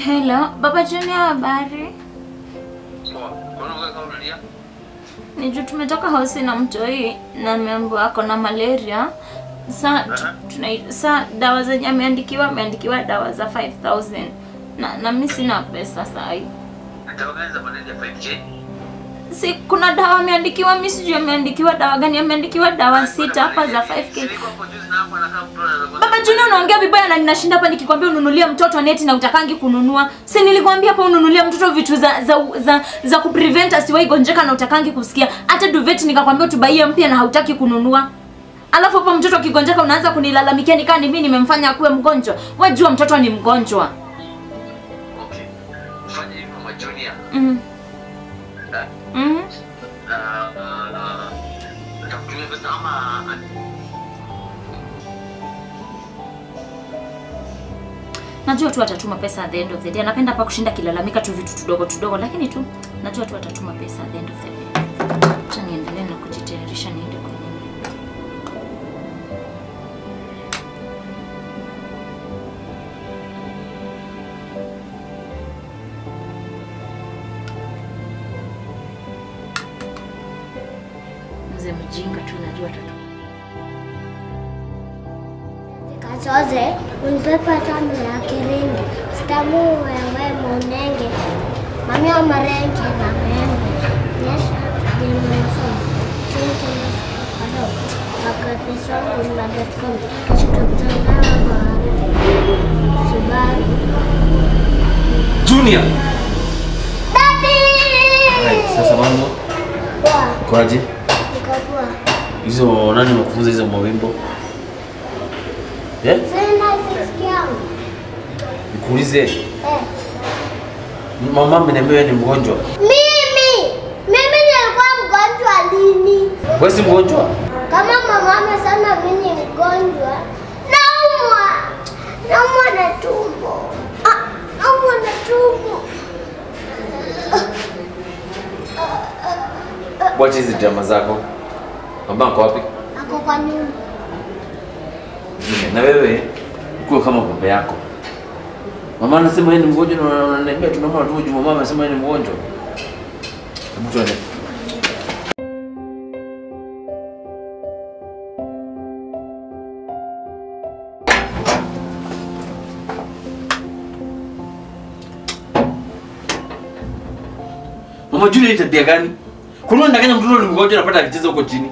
Hello, Baba Junior habari? Poa. Mbona unakaa kama unalia? Ni juu tumetoka hosi na mtoi na ameambiwa ako na malaria. Sa, tu- Aha. tuna, sa dawa zenye ameandikiwa ameandikiwa dawa za 5000 na, na mi sina pesa sahi. Dawa gani za malaria 5K? Si kuna dawa ameandikiwa, mi sijui ameandikiwa dawa gani, ameandikiwa dawa sita hapa za 5k. Nilikuwa hapo juzi na hapo anakaa mtu anaweza Baba Junior unaongea vibaya na ninashinda hapa nikikwambia ununulie mtoto neti na utakangi kununua. Si nilikwambia hapa ununulie mtoto vitu za za za, za kuprevent asiwahi gonjeka na utakangi kusikia. Hata duvet nikakwambia utubaie mpya na hautaki kununua. Alafu hapa mtoto akigonjeka unaanza kunilalamikia nikaa ni mimi nimemfanya akuwe mgonjwa. Wewe jua mtoto ni mgonjwa. Okay. Fanya hivyo majonia. Mhm. Eh? Mhm. Na na nitakutumia pesa ama Najua tu atatuma pesa at the end of the day. Anapenda hapa kushinda kilalamika tu vitu tudogo tudogo lakini tu najua tu atatuma pesa at the end of the day. Acha niendelee na kujitayarisha niende kwenye mzee mjinga tu najua atatuma. Kasoze unipepa tano ya kirindi stamu wewe munenge mamia marenge na maembe nyesha limefu tinti kado akapisongu na datcom chitotanawa Subaru Junior. Daddy Hai, sasa mambo Poa, kwaje? niko poa Hizo nani wamekufunza hizo mawimbo? Eh? Sina sisi yangu Nikuulize, Eh mama ameniambia wewe ni mgonjwa. Mimi mimi nilikuwa mgonjwa lini? Wewe si mgonjwa? Kama mama amesema mimi ni mgonjwa, naumwa, naumwa na tumbo, Ah, naumwa na tumbo. Wacha hizi drama zako. Mama ako wapi? Ako kwa nyumba. Junior, na wewe ukuwe kama baba yako. Mama anasema yeye ni mgonjwa na unaniambia tunaomba tu juu mama amesema yeye ni mgonjwa. Hebu tuende. Mama Julia ni tabia gani? Kuna ndanganya mtoto ni mgonjwa anapata akicheza huko chini.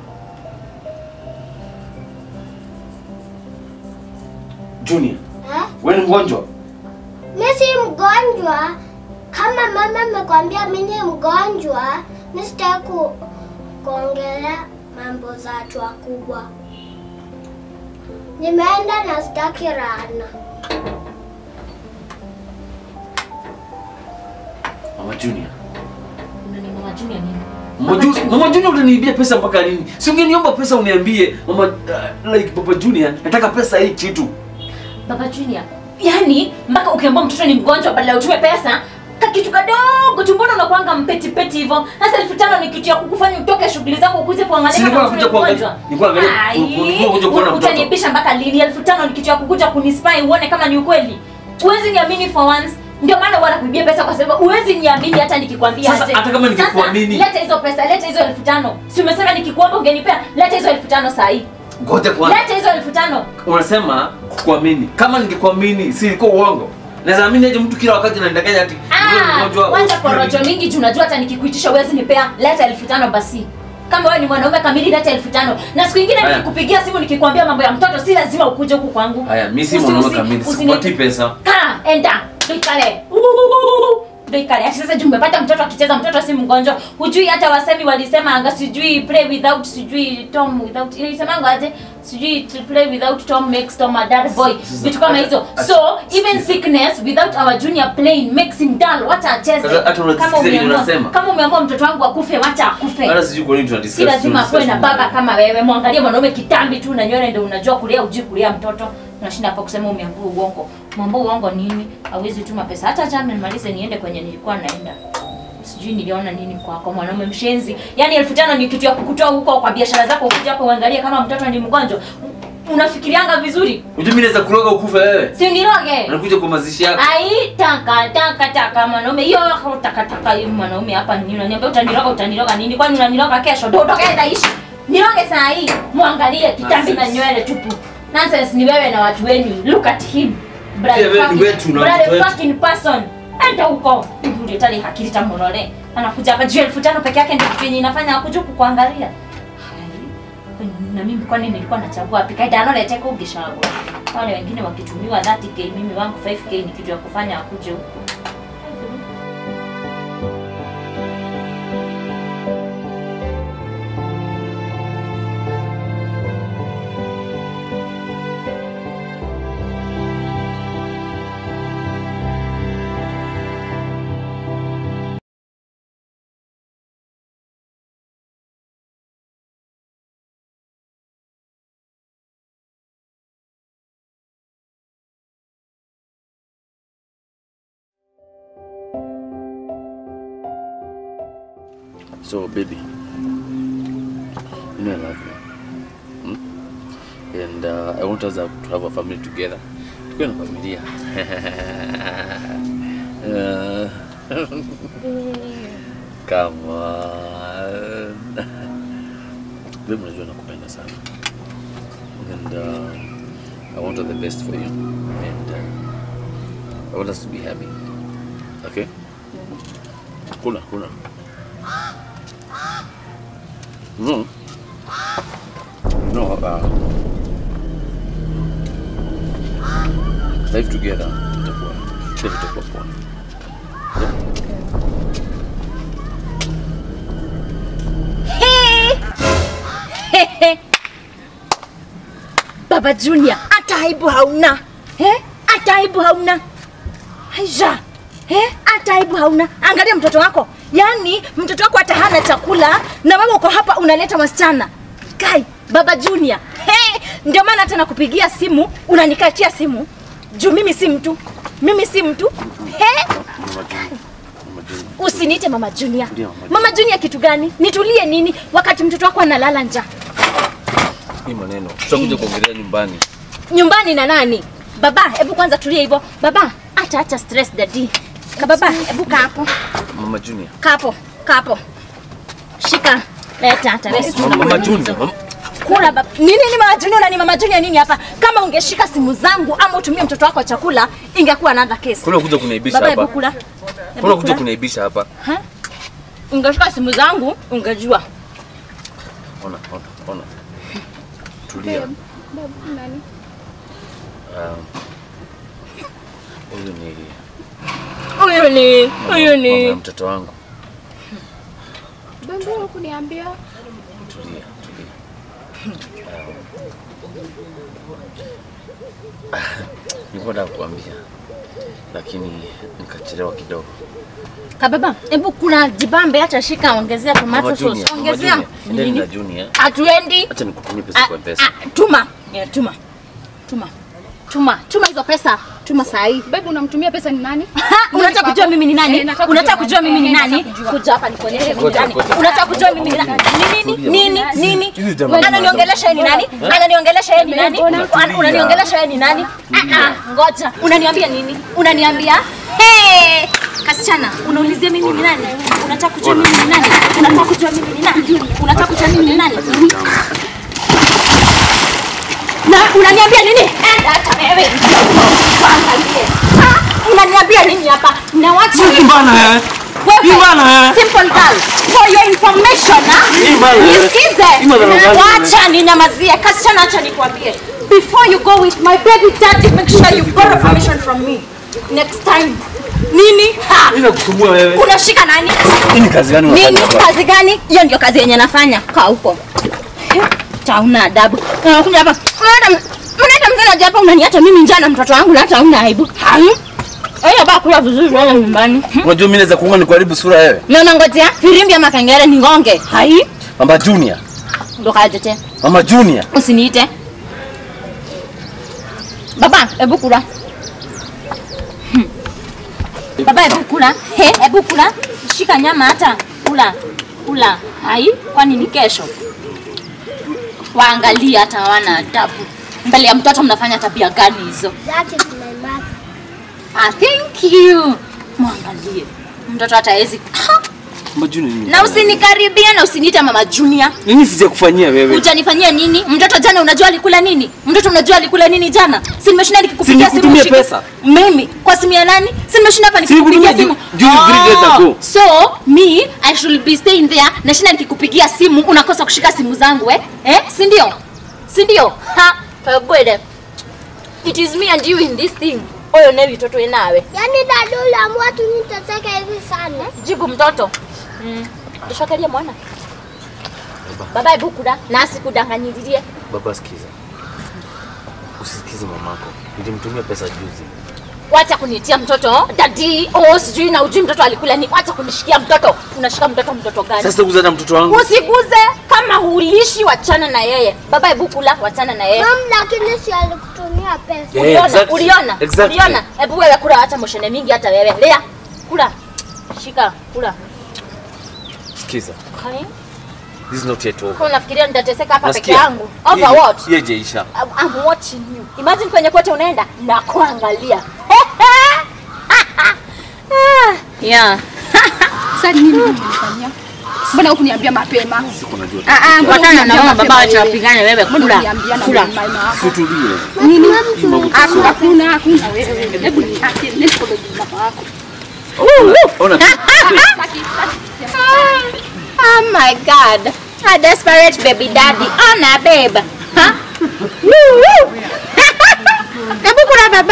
Junior, Eh? wewe ni mgonjwa? Mimi si mgonjwa. Kama mama amekwambia mimi ni mgonjwa, mimi sitaki ku, kuongelea mambo za watu wakubwa. Nimeenda na sitaki rana. Mama Junior. Unani mama Junior nini? Mama Junior, Mama Junior utaniibia pesa mpaka lini? Si ungeniomba pesa uniambie, Mama uh, like Papa Junior, nataka pesa hii kitu. Baba Junior, yani mpaka ukiambia mtoto ni mgonjwa badala ya utume pesa ka kitu kadogo tu, mbona unakuanga mpeti peti hivyo? Sasa elfu tano ni kitu ya kukufanya utoke shughuli zako ukuje kuangalia Si kama nilikuwa mtoto nakuja ni kuangalia- mgonjwa. nilikuwa naangalia- Ai, nilikuwa nakuja kuona mtoto. Utaniibisha mpaka lini? elfu tano ni kitu ya kukuja kunispy uone kama ni ukweli. Huwezi niamini for once. Ndio maana huwa nakuibia pesa kwa sababu huwezi niamini hata nikikwambia Sasa, aje. hata kama ningekuamini. Sasa, leta hizo pesa, leta hizo elfu tano. Si umesema nikikuomba ungenipea? Leta hizo elfu tano saa hii. Ngoja kwanza. Leta hizo elfu tano. Unasema kuamini. Kama ningekuamini, si ilikuwa uongo. Naweza amini aje mtu kila wakati ananidanganya ati wewe ni Ah, mgonjwa. wacha usikii porojo nini? mingi juu unajua hata nikikuitisha uwezi nipea. Leta elfu tano basi. Kama wewe ni mwanaume kamili leta elfu tano. Na siku ingine Haya. nikikupigia simu nikikwambia mambo ya mtoto si lazima ukuje huku kwangu. Haya, mimi si Usi- mwanaume usi- kamili, usini- sikupatii pesa. Kaa, enda. Tuikale. Tuikale. Ati sasa juu umepata mtoto akicheza mtoto si mgonjwa. Hujui hata wasemi walisema anga sijui play without sijui Tom without. Ilisemanga aje? Sijui to play without Tom makes Tom a dull boy. Sasa- Vitu kama hizo. Ati- So, even sikiza. sickness without our junior playing makes him dull. Wacha acheze. Sasa hata unasikiza Kama nini umeamua- unasema? Kama umeamua mtoto wangu akufe, wacha akufe. Hata sijui kwa nini tunadiscuss. Si lazima akuwe na tunadiscuss baba kama wewe. Mwangalie mwanaume kitambi tu na nywele ndio unajua kulea ujui kulea mtoto. Unashinda hapa kusema umeambua uongo. Mwambua uongo nini? Hawezi tuma pesa. Hata jana nimalize niende kwenye nilikuwa naenda. Sijui niliona nini kwako mwanaume mshenzi. Yaani elfu tano ni kitu ya kukutoa huko kwa biashara zako ukija hapo uangalie kama mtoto ni mgonjwa. unafikirianga vizuri Unajua mimi naweza kuroga ukufe wewe. si uniroge Nakuja kwa mazishi yako. ai taka taka taka mwanaume hiyo taka taka hiyo mwanaume hapa nini unaniambia utaniroga utaniroga nini kwani unaniroga kesho ndio utoke taishi niroge saa hii muangalie kitambi na Nonsense. nywele tupu nonsense ni wewe na watu wenyu look at him Bloody Pia wewe ni fucking- wetu na bloody watu wetu. fucking person enda huko ndio tali hakili tamorole anakuja hapa juu elfu tano peke yake ndio kitu yenye inafanya akuja kukuangalia Hai. na mimi kwani nilikuwa nachagua wapi kaida analete kugishago wale wengine wakitumiwa 30k mimi wangu 5k ni kitu ya kufanya akuje huko So baby, you know I love you. Hmm? And uh, I want us to have a family together. Tukiwa na familia. Uh, Come on. Baby, unajua nakupenda sana. And uh, I want all the best for you. And uh, I want us to be happy. Okay? Kula, kula. No. No, uh, life together itakuwa kila kitu itakuwa poa. Baba Junior, hata aibu hauna eh? Hata aibu hauna Aisha, eh? Hata aibu hauna. Angalia mtoto wako, yaani mtoto wako hata hana chakula na wewe uko hapa unaleta wasichana. Kai, Baba Junior, eh? Ndio maana hata nakupigia simu unanikatia simu juu mimi si mtu, mimi si mtu eh? Mama Junior. Mama Junior. Usiniite Mama Junior. Ndio, Mama Mama Junior kitu gani? Nitulie nini wakati mtoto wako analala njaa? Hii maneno tutakuja kuongelea nyumbani. nyumbani na nani? Baba, hebu kwanza tulia hivyo. Baba, acha acha stress daddy. Ka baba, hebu kaa hapo. Mama Junior. Kaa hapo. Kaa hapo. Shika. Leta hata wewe. Mama, Mama Junior. Mama, Kula baba. Nini ni Mama Junior na ni Mama Junior nini hapa? Kama ungeshika simu zangu ama utumie mtoto wako chakula, ingekuwa another case. kuna kuja kuniaibisha Baba, hebu hapa. kula. Kuna Hebu kuja kula. kuniaibisha hapa. Ha? Ungeshika simu zangu, ungejua. Ona, ona, ona. Tulia. Um, Huyu ni Huyu ni, huyu mama ya ni. mtoto wangu. Mbona kuniambia? Tulia, tulia. Um, Nilikuwa nataka kukuambia lakini nikachelewa kidogo. Ka baba, hebu kula jibambe acha shika ongezea tomato Mama sauce. Junior, Mama Ongezea. Junior, endeni na Nini? Junior. Hatuendi. Acha nikutumie pesa Ah, kwa pesa. ah, tuma yeah, tuma tuma tuma tuma hizo pesa tuma saa hii Babe unamtumia pesa ni nani? unataka kujua mimi ni nani Eh, nataka unataka kujua kujua mimi ni nani. nani Eh, nataka kujua. kuja hapa nikuonyeshe mimi ni Ngoja, nani ngoja. unataka kujua mimi ni nani nini Tulia. nini nini Hizi nini jamaa ni ananiongelesha yeye ni nani ananiongelesha yeye ni nani Una- unaniongelesha yeye ni nani Ah, ah, ngoja unaniambia nini unaniambia hey kasichana unaulizia mimi ni nani unataka kujua mimi ni nani unataka kujua mimi ni nani unataka kujua mimi ni nani na unaniambia nini? Enda hata wewe. Tuangalie. Ah, Unaniambia nini hapa? Na wacha Bana eh. Hii bana, eh. Simple girl. For your information, ah. Hii bana, eh. Nisikize. Hii bana, bana. Wacha ninyamazie. Kasichana acha nikwambie. Before you go with my baby daddy, make sure you borrow permission from me. Next time. Nini? Ha. Mimi nakusumbua wewe. Unashika nani? Hii ni kazi gani Nini? unafanya hapa? Kazi gani? Hiyo ndio kazi yenye nafanya. Kaa huko. Tauna adabu. Unakuja hapa. Unaenda unaenda mzee anaja hapa unaniacha mimi njaa na mtoto wangu na hata una aibu. Hai. Wewe baba kula vizuri wewe nyumbani. Unajua mimi naweza kuunga nikuharibu sura wewe. Na unangojea firimbi ama kengele ni ngonge. Hai. Mama Junior. Ndo kajetea. Mama Junior. Usiniite. Baba, hebu kula. Hmm. Baba, hebu kula. He, hebu kula. Shika nyama hata. Kula. Kula. Hai, kwani ni kesho? Waangalia hata wana adabu. mbele ya mtoto mnafanya tabia gani hizo That is my mother. ah, thank you mwangalie mtoto hata hawezi Ah, Majuni nini? na usinikaribia na usiniite mama junior Nini sijakufanyia wewe? utanifanyia nini mtoto jana unajua alikula nini mtoto unajua alikula nini jana si nimeshinda nikikupigia Si simu nikutumie ushike- pesa? mimi kwa simu ya nani si nimeshinda hapa Si nikikupigia simu nikutumie ju- ju- three days ago. so me i should be staying there nashinda nikikupigia simu unakosa kushika simu zangu eh, eh? si ndio si ndio ha kagwede it is me and you in this thing oyo ne witoto enawe Yaani dada uliamua tu niteseke hivi sana. jibu mtoto mm. ndishokerie mwana baba hebu kuda nasi kudanganyiririe Baba sikiza. Usisikize mamako. Nilimtumia pesa juzi. wacha kunitia mtoto dadi oh sijui na ujui mtoto alikula nini wacha kunishikia mtoto unashika mtoto mtoto gani Sasa guza na mtoto wangu. usiguze kama hulishi wachana na yeye baba hebu kula wachana na yeye Mom, lakini si alikutumia pesa. Yeah, uliona exactly. uliona Exactly. uliona hebu wewe kula acha moshene mingi hata wewe lea kula shika kula Sikiza. okay. This is not yet over. kwa unafikiria nitateseka hapa peke Nasikia? yangu over what Hiyo haijaisha. I'm- I'm watching you. Imagine kwenye kote unaenda na kuangalia. yeah. Sasa nini mmenifanyia? Mbona hukuniambia mapema? Siku najua. Ah ah, Mbona na mama baba wacha wewe? wapigane wewe Mbona kula. uniambia na Kula. mama yako? Situlie. Nini? Hii mambo Hakuna, tusome. hakuna, hakuna wewe. Hebu niache, nenda kwa mama yako. Ona. Saki, saki. Oh my god. A desperate baby daddy. Ona babe. Huh? Woo woo. Hebu kula baba.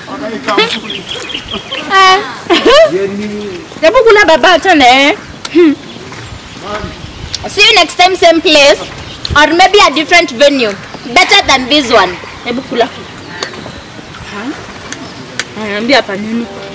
Ah. Hebu kula baba tena. eh. Hmm. See you next time same place or maybe a different venue. Better than this one. Hebu kula. Anaambia hapa nini?